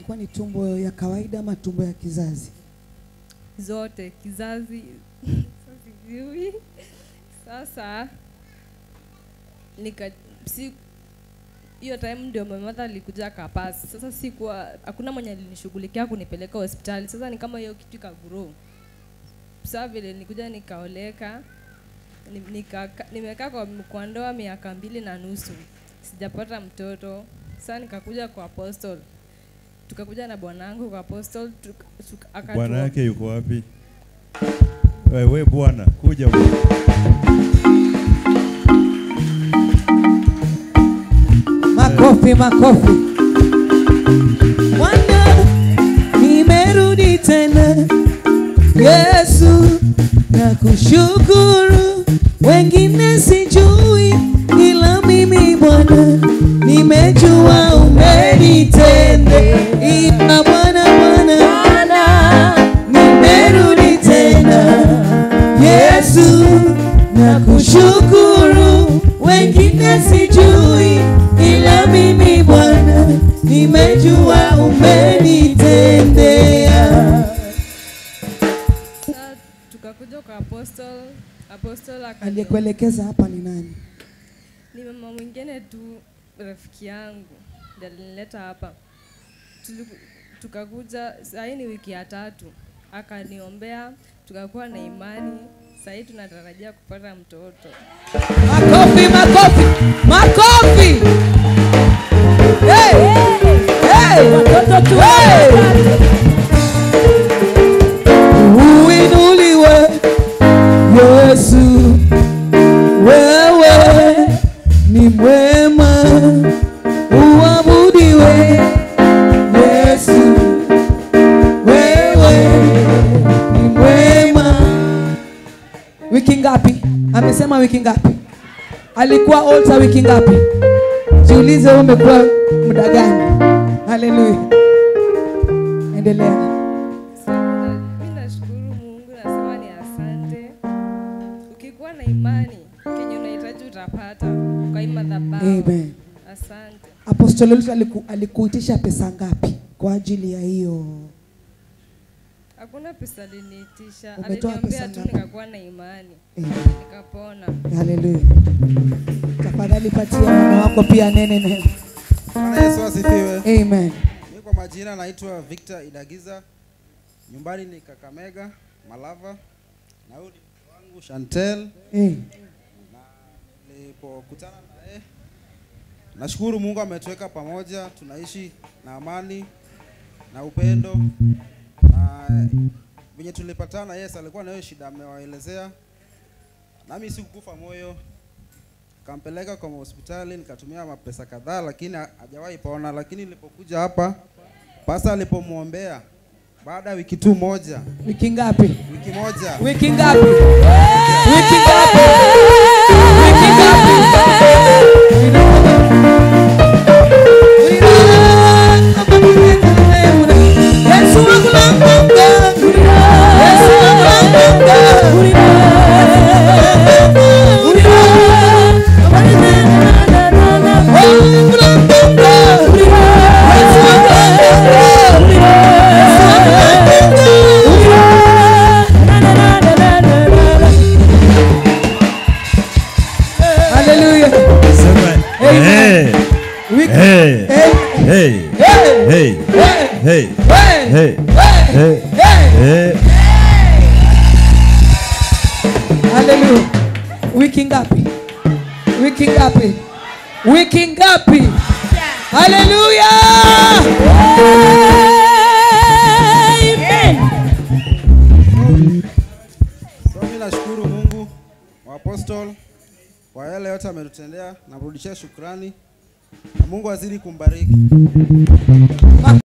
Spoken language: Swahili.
ilikuwa ni tumbo ya kawaida ama tumbo ya kizazi? zote kizazi sijui sasa nika si hiyo time ndio my mother alikuja akapasi sasa sikuwa hakuna mwenye alinishughulikia kunipeleka hospitali sasa ni kama hiyo kitu ikagrow saa vile nilikuja nikaoleka ni- nikaka- nimekaa kwa, kwa ndoa miaka mbili na nusu sijapata mtoto sasa nikakuja kwa apostle tukakuja na bwanangu kwa apostle tuka, tuka, akatuo- Bwana yake yuko wapi? Wewe bwana, kuja bwana. Makofi, makofi. Bwana, nimerudi tena. Yesu, nakushukuru. Wengine sijui, ila mimi Bwana nimejua umenitendea. Imba Bwana, Bwana, nimerudi tena. Yesu, nakushukuru. Wengine sijui, ila mimi Bwana nimejua umenitendea. Sasa tukakuja kwa apostle apostle akani- Aliyekuelekeza hapa ni nani? ni mama mwingine tu rafiki yangu ndiye alinileta hapa Tuliku- tukakuja sahii ni wiki ya tatu akaniombea tukakuwa na imani sahii tunatarajia kupata mtoto Makofi, makofi, makofi. Hey! Hey! Hey! Uinuliwe Yesu, wewe ni mwema, uabudiwe Yesu, wewe ni mwema. Wiki ngapi? Amesema wiki ngapi? Alikuwa altar wiki ngapi? Jiulize wewe umekuwa muda gani? Haleluya. Endelea. mi nashukuru mungu nasema ni asante ukikuwa na imani kenye unahitaji utapata kwa hii madhabahu Amen. asante Apostoli Lutu aliku, alikuitisha pesa ngapi kwa ajili ya hiyo? hakuna pesa aliniitisha Umetoa aliniombea pesa tu ngapi? nikakuwa na imani Amen. nikapona Haleluya. Tafadhali patia mama wako pia nene neno. Bwana Yesu asifiwe. Amen. Mimi kwa majina naitwa Victor Idagiza. Nyumbani ni Kakamega, Malava. Na huyu ni mke wangu Chantel. Eh. Nilipokutana naye nashukuru Mungu ametuweka pamoja, tunaishi na amani na upendo. Na venye tulipatana, yes, alikuwa na hiyo shida amewaelezea, nami sikukufa moyo, kampeleka kwa hospitali, nikatumia mapesa kadhaa, lakini ha- hajawahi pona. Lakini nilipokuja hapa, pasa alipomwombea, baada ya wiki tu moja, Wiki ngapi? wiki moja Wiki ngapi? Wiki ngapi? Wiki ngapi? Yesu wangu nampenda. Yesu wangu nampenda. Wangu nampenda. Yesu wangu nampenda. Yesu wangu nampenda. Hallelujah. Sema Amen. hey, Wiki. hey, Hey. hey, Hey. hey, Hey. hey, Hey. hey, Hey. hey. Hallelujah. Wiki ngapi? Wiki ngapi? Wiki ngapi? Hallelujah. So mimi nashukuru Mungu wa Apostle kwa yale yote ametutendea, namrudishia shukrani na Mungu azidi kumbariki.